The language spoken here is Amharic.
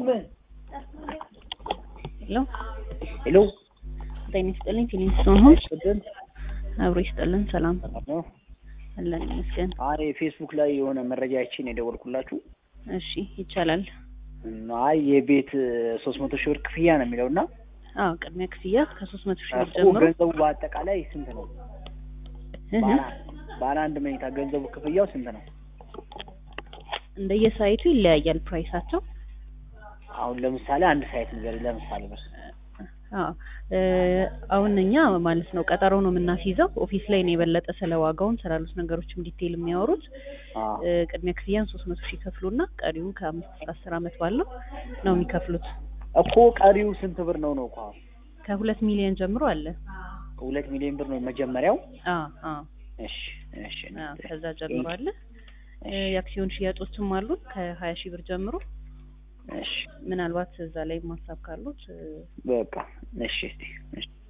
ይስጥልን። ሄሎ ሄሎ ጤና ይስጥልኝ። ፊሊንግስቶን ሆምስ ይስጥልን። አብሮ ይስጥልን። ሰላም ሰላም ነው። አለን ይመስገን። አይ ፌስቡክ ላይ የሆነ መረጃ አይቼ ነው የደወልኩላችሁ። እሺ ይቻላል። እና አይ የቤት ሶስት መቶ ሺህ ብር ክፍያ ነው የሚለው እና አዎ ቅድሚያ ክፍያ ከሶስት መቶ ሺህ ብር እኮ ጀምሮ ገንዘቡ በአጠቃላይ ስንት ነው? እህ ባለ ባለ አንድ መኝታ ገንዘቡ ክፍያው ስንት ነው? እንደየሳይቱ ይለያያል ፕራይሳቸው። አሁን ለምሳሌ አንድ ሳይት ንገሪ። ለምሳሌ ብር አዎ እ አሁን እኛ ማለት ነው ቀጠሮ ነው የምናስይዘው። ኦፊስ ላይ ነው የበለጠ ስለ ዋጋውን ስላሉት ነገሮችም ዲቴይል የሚያወሩት። አዎ እ ቅድሚያ ክፍያን ሶስት መቶ ሺህ ይከፍሉና ቀሪውን ከአምስት እስከ አስር ዓመት ባለው ነው የሚከፍሉት። እኮ ቀሪው ስንት ብር ነው ነው እኮ አሁን ከሁለት ሚሊዮን ጀምሮ አለ። ሁለት ሚሊዮን ብር ነው መጀመሪያው። አዎ አዎ እሺ እሺ አዎ ከዛ ጀምሮ አለ። እ የአክሲዮን ሽያጮችም አሉ ከሀያ ሺህ ብር ጀምሮ። እሺ ምናልባት እዛ ላይ ማሳብ ካሉት እ በቃ እሺ እስቲ እሺ